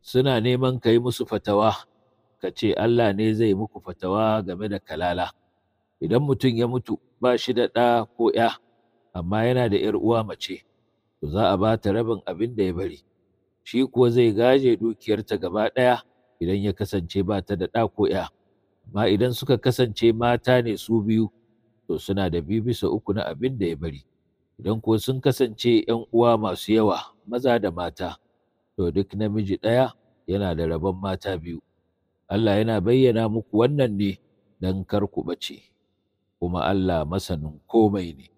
suna neman ka yi musu fatawa ka ce Allah ne zai muku fatawa game da kalala idan mutum ya mutu ba shi da ɗa ko ‘ya amma yana da ‘yar uwa mace to za a ba ta rabin abin da ya bari shi kuwa zai gaje dukiyarta gaba ɗaya idan ya kasance ba ta da ɗa ko ‘ya amma idan suka kasance mata ne su biyu to suna da biyu bisa uku na abin da ya bari idan kuwa sun kasance ‘yan uwa masu yawa maza da mata to duk namiji ɗaya yana da rabon mata biyu Allah yana bayyana muku wannan ne don kar ku ɓace kuma Allah masanin komai ne